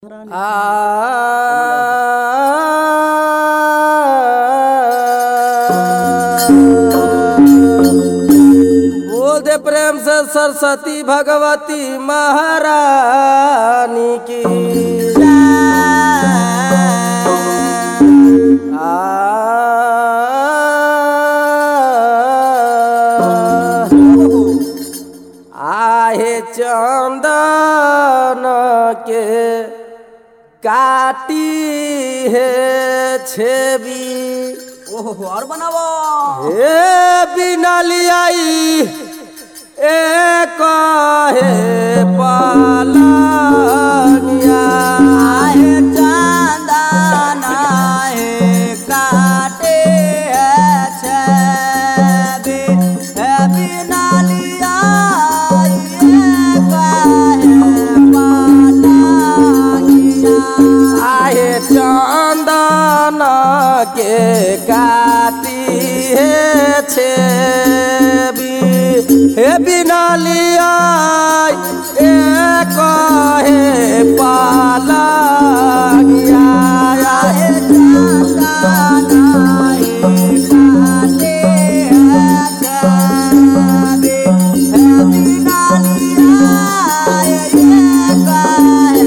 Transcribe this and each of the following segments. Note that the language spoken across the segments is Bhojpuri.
बोल दे प्रेम से सरस्वती भगवती महारानी की आहे चंदन के काटी है छेबी ओहो और बनावो हे बिना लियाई एक हे पालनिया आहे चंदन आहे काटे छबे है बिना लिया ये काहे पालागिया आहे चंदन के काटी हे छेबी हे बिना लियाई एक हे पालनिया आहे चंदन आहे काटे छबे है बिना लिया ये काहे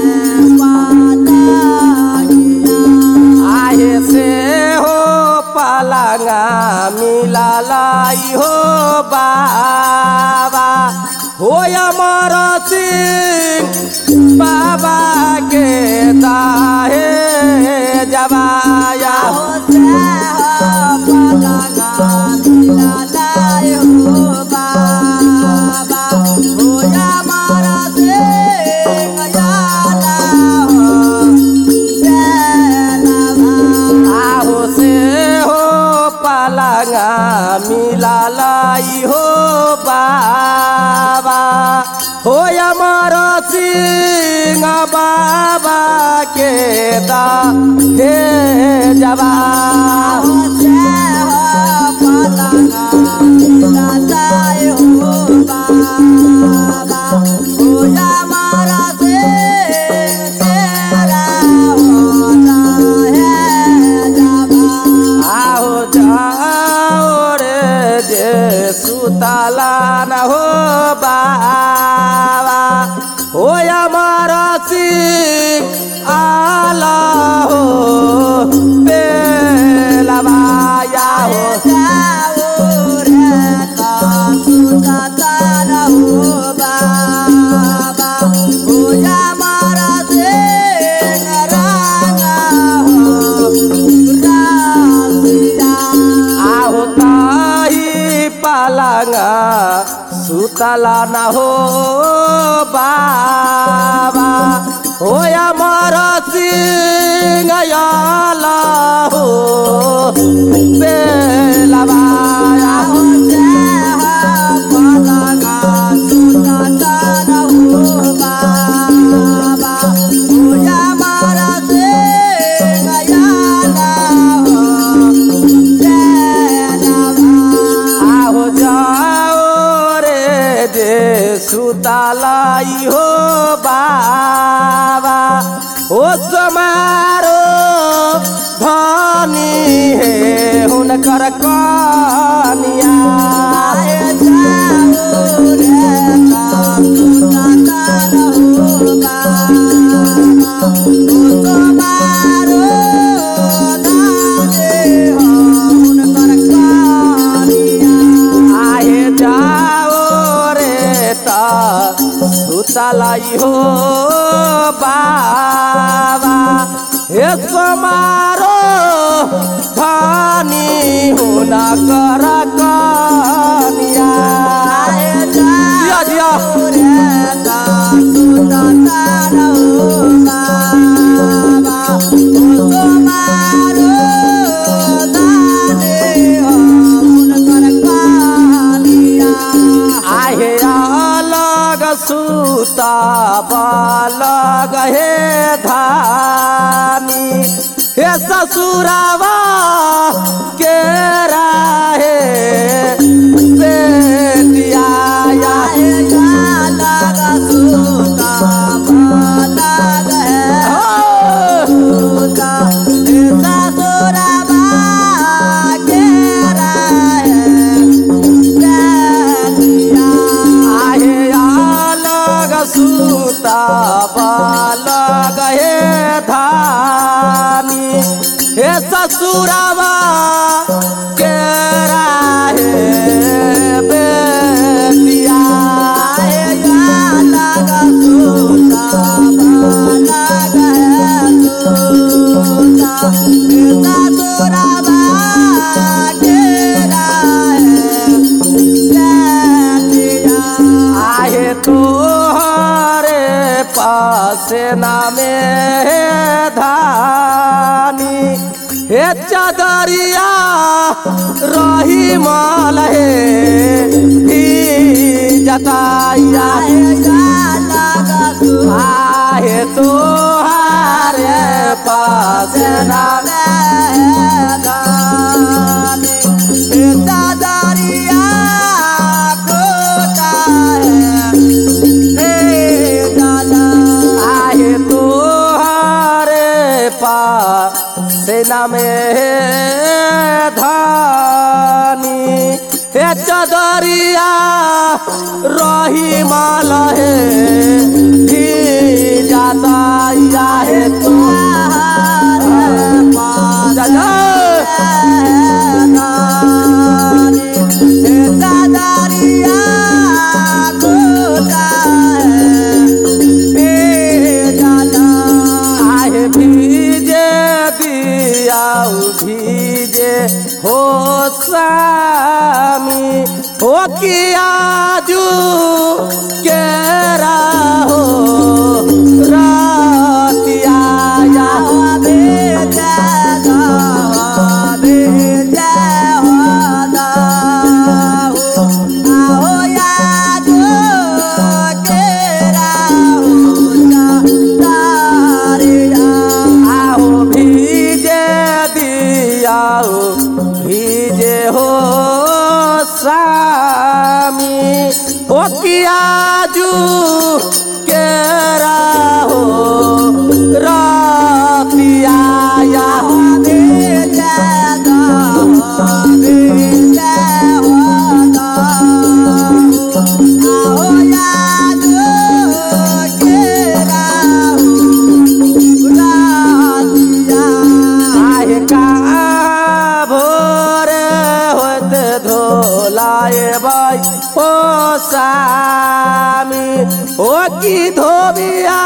पालागिया आहे से हो पलंगा मिला लाई हो बाबा हो अमर सिंह बाबा के दाहे जबाया हो से हो पलंगा मिला लाए हो बाबा हो या मारा से गयाला हो सेलवा आहो से हो पलंगा मिला लाई हो बाबा हो अमर सिंह बाबा के दा हे जबा हो से हो पलंगा मिला लाए हो बाबा हो या मारा से तेरा होता है जबा आहो जाओ रे जे सुताला न हो बाबा हो अमर सिंह आला हो बेलवाया हो आहो ताही पालंगा सुतला न हो बाबा हो अमर सिंह आला हो बेलवाया हो आहो जाओ रे जे सुतालाई हो बाबा हो समारो धनी हे हुनकर कनिया आहे जाओ रे ता सुतलाई हो बाबा हे समारो धनी हुनकर कनिया जिया जिया आहे अलग सुता बालग हे धानी हे ससुरावा के राहे बेटिया या लागा सूता लागा है ससुरावा के राहे बेतिया आहे तोहरे पास नामे धानी हे चदरिया रही माल हे ही जताया आहे तोहरे पास नामे आहे तोहरे पास सेना में धानी हे चदरिया रही माल हे ही जाता या हे तोहरे पास आहे भीजे दिया भीजे हो सामी हो किया जू के हो रातिया या आओ भीजे दिया भीजे हो सामी हो किया जू के हो रातिया या आहे का भोरे होत धोलाए बाई ओ सामी ओ की धोबिया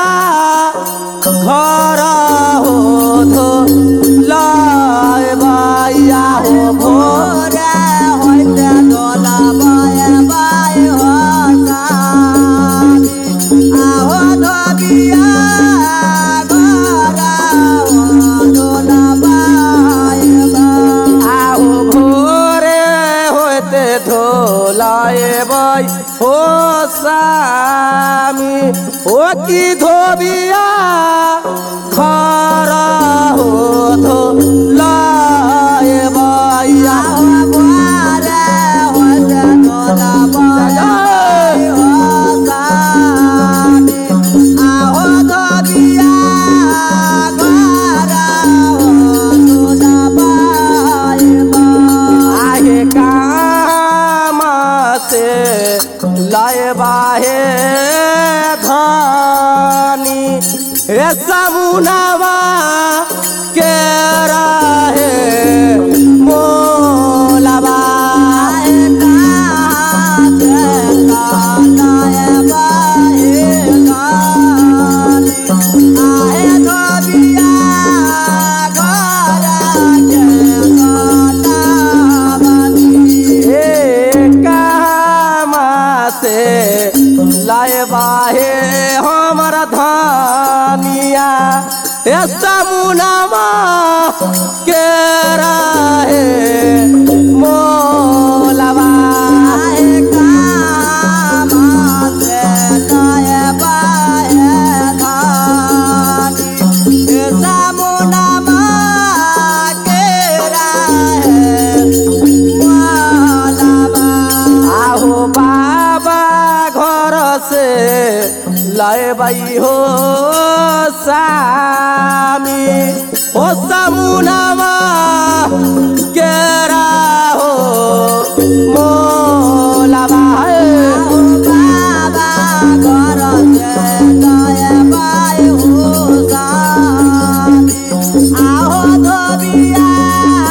घर हो धो लाए बाइया हो भोर आओ भोरे होते धोलाए बाई हो सामी ओ की धोबिया खरा हो धो लाए बाइया आहे कामा से लाए बाहे धानी हे समुनावा के राहे मोलावा हे कामा से लाए बाहे हमर धानिया हे समुनावा के राहे मोलावा आहो बाबा घर से लाए बाई हो सामी हो समुनावा केरा हो मोलावा आहो धोबिया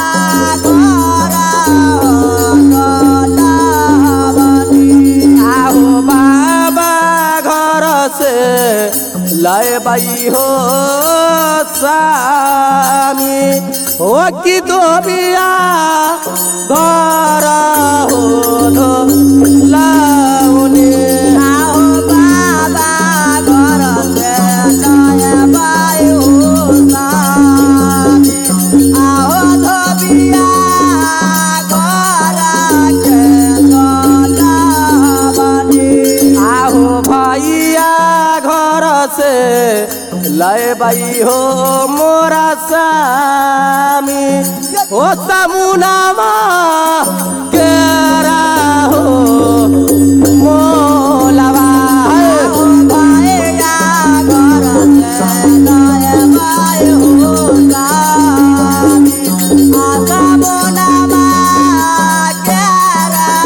स्वामी हो कि धोबिया घर हो धो लाउने आओ बाबा घर से नया बायो सामी आओ धोबिया घर के गलावनी आहो भैया घर से लय बाई हो मोरा सामी हो समुनामा केरा हो मोलावा आओ भैया घर से नया बायो सामी आशा मोनामा केरा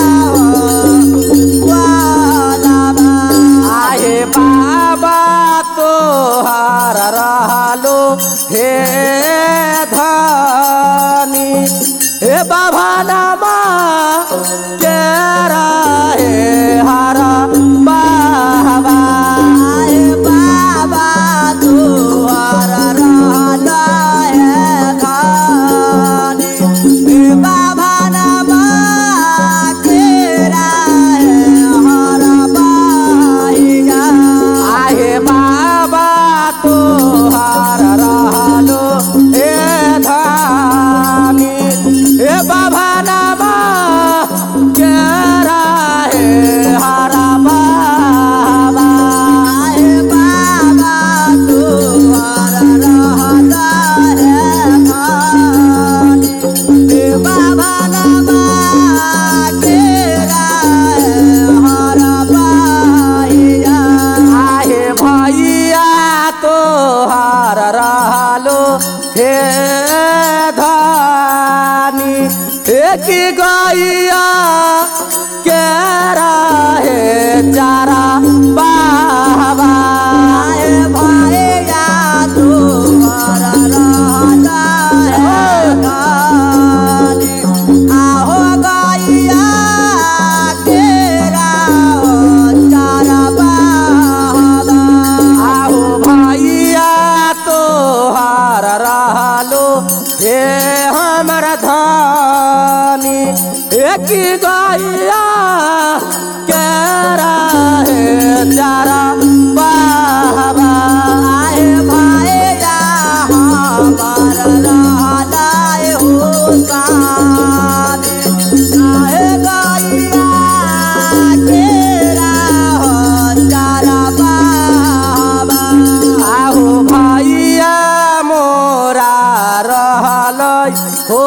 वालाबा आहे बाबा तोहार रहलो हे धनी हे बाबा नामा केरा हे हरा बाबा आए बाबा तुहर रहल है खानी हे बाबा नमा केरा है हर बाहिगा आहे बाबा तोहार रहलो हे धानी हे बाबा नामा केरा हे हरा बाबा आए बाबा तुहर रहल है खानी हे बाबा नमा केरा है हर बाहिगा आहे भैया तोहार रहलो हे धानी एक गैया के रहे चारा बाबा आए भैया तुहर रहल है खानी आहो गैया केरा हो चारा बाबा आहो भैया तोहार रहलो हे हमर धानी एक गैया के रहे चारा बाबा आए भैया हमार रहल हो सानी आए गैया केरा हो चारा बाबा आहो भैया मोरा रहल हो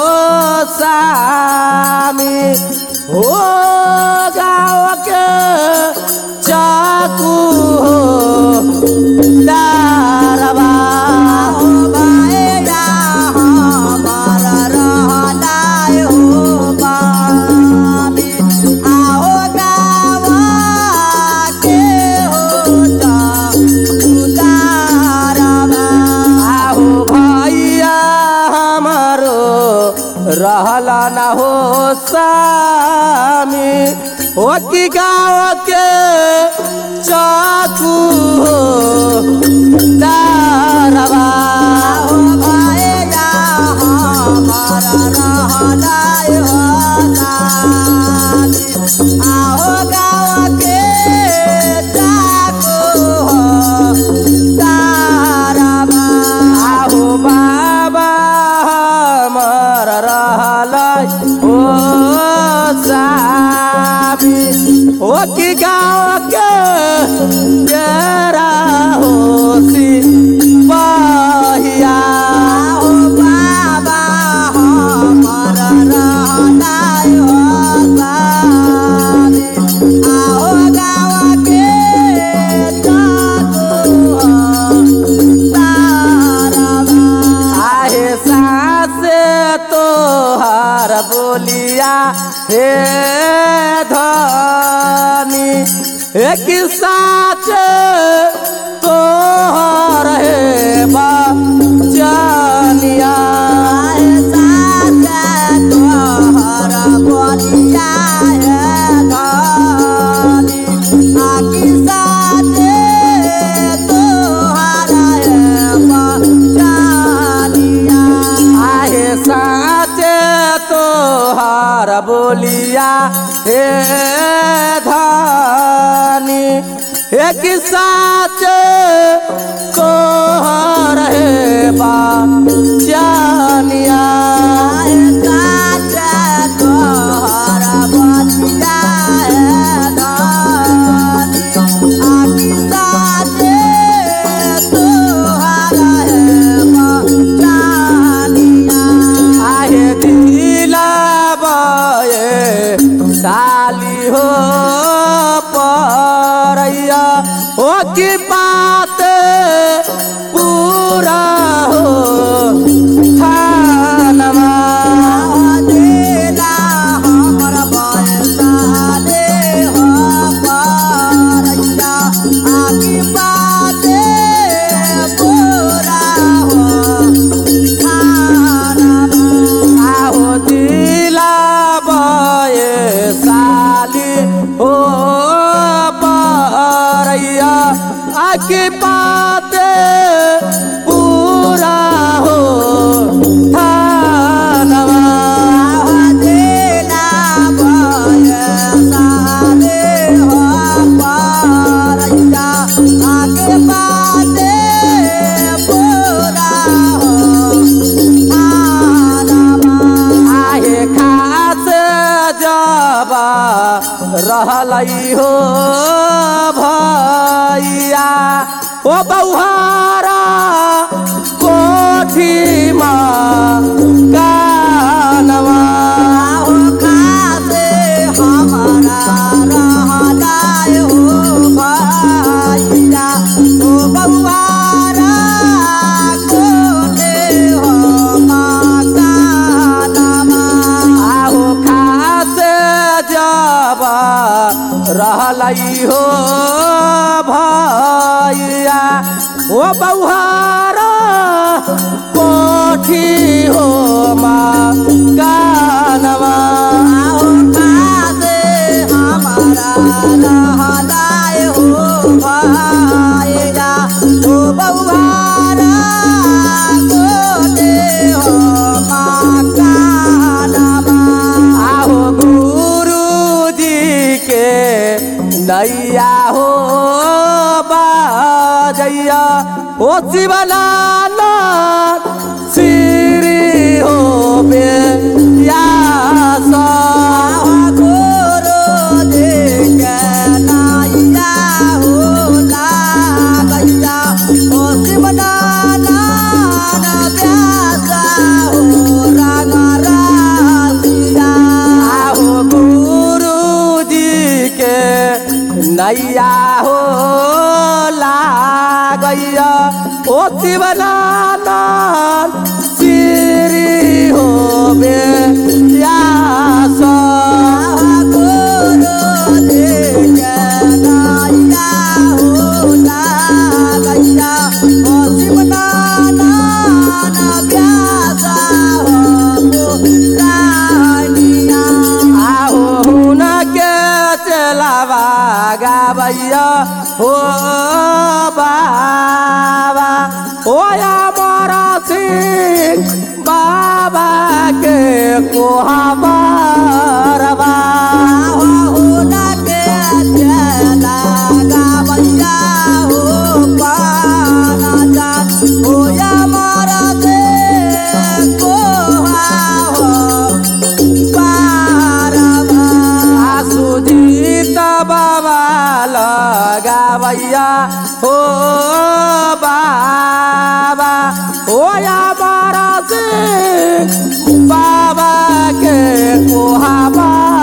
सामी हो गाँव के चाकू हो दारवा आओ भैया हमार रहल हो बामी आओ गावा के हो जा उतारवा आहो भैया हमारो रहल न हो सामी हो कि गाँव के चाकू हो दारवा आओ भैया हमार रहल हो सामी आओ गावा के जाको हो तारवा आहो बाबा हमर रहल हो सामी हो कि गाँव के तेरा होसी बहिया आओ बाबा हमार रहल हो सामी आओ गावा के जाको हो तारवा आहे सासे तोहार बोलिया हे धनी एक साच तोहर हे बचनिया साथ हे धानी एक साच तोहर हे बा जानिया आहे दिला बये साली हो परैया ओ की बात पूरा हो थानमा आहो दिला बये साली हो परैया आकी बात पूरा हो थानमा आहे खास जबा रहलै हो भैया ओ बौहारा कोठीमा कानवा आहो खास जबा रहलै हो भैया ओ बौहारा कोठी हो मा कानवा आहो गुरु जी के नैया हो बाजैया ओ शिवलाला श्री हो बे यासा आहो गुरु जी के नैया हो लागैया ओ शिवलाला श्री हो बे यासा आहो हुन के चलावा गाबैया हो बाबा हो मरा सिंह बाबा के कोहबरबा सुजीत बाबा लगाबैया हो बाबा हो मरा सिंह बाबा के कोहबा